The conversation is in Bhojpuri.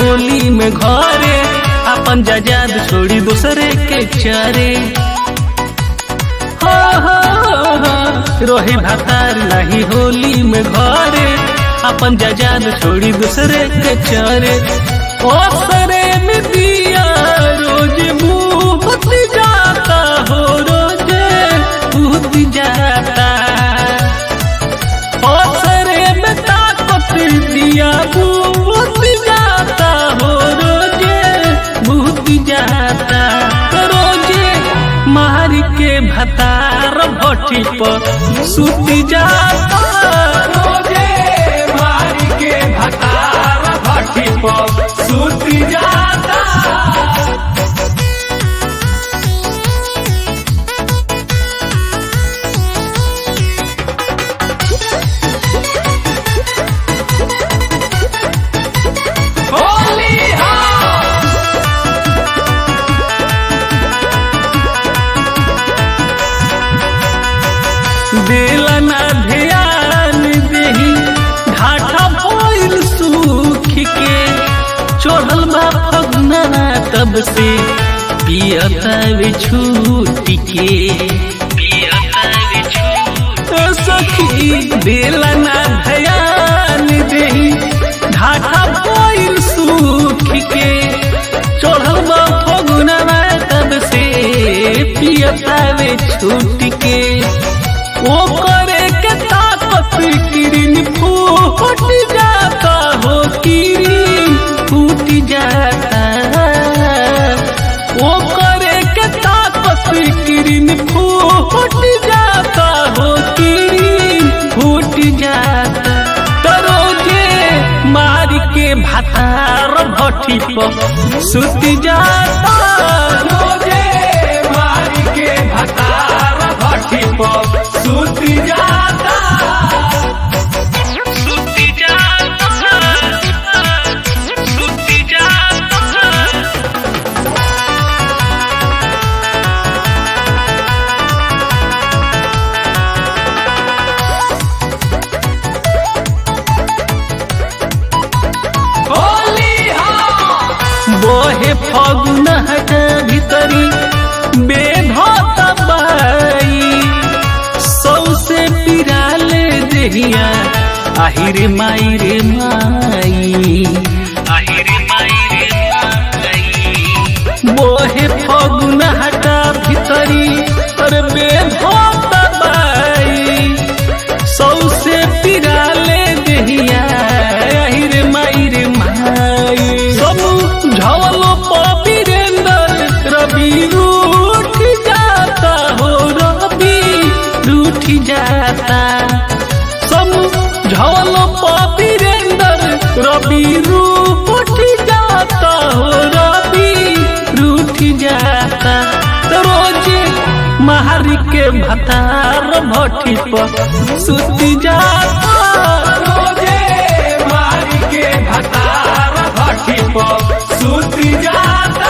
होली में घरे अपन जजाद छोड़ी दूसरे के चारे हो हो हो रोही भातार नहीं होली में घरे अपन जजाद छोड़ी दूसरे के चारे ओ सरे में दिया रोज मुंह जाता हो रोजे भूत जाता ओ सरे में ताकत दिया भूत जाता हो रोजे भूत जाता रोजे मार के भतार भट्टी पर सुत जाता रोजे मार के भतार भट्टी पर सुत जाता होली दिलना ध्यान देही घाटा भइल सुख के चढ़ल बा फगना तब से पियता वे छूट के ओ सखी दिलना ध्यान देही घाटा भइल सुख के चढ़ल बा फगना तब से पियता वे छूट के वो करे के ताकत किरिन फूट जाता हो किरिन फूट जाता वो करे के ताकत किरिन फूट जाता हो किरिन फूट जाता तरोजे मार के भातार भट्टी पर सुत जाता रोजे मार के भातार भट्टी पर सुत जाता सुत जाता सुत जाता बोहे फगुन हट भीतरी बेधत बाई सौसे पिराले देहिया आहिरे माई रे माई आहिरे माई रे माई बोहे फगुन हट भीतरी अरे बेधत बाई सौसे पिराले देहिया आहिरे माई रे माई सब झवलो पपीरेंदर रवि रूठ जाता हो रवि रूठ जाता सब झवलो पपीरेंदर रवि रूठ जाता हो रवि रूठ जाता रोजे महारी के भतार भट्टी पर सुत जाता रोजे मारी के भतार भट्टी पर सुत जाता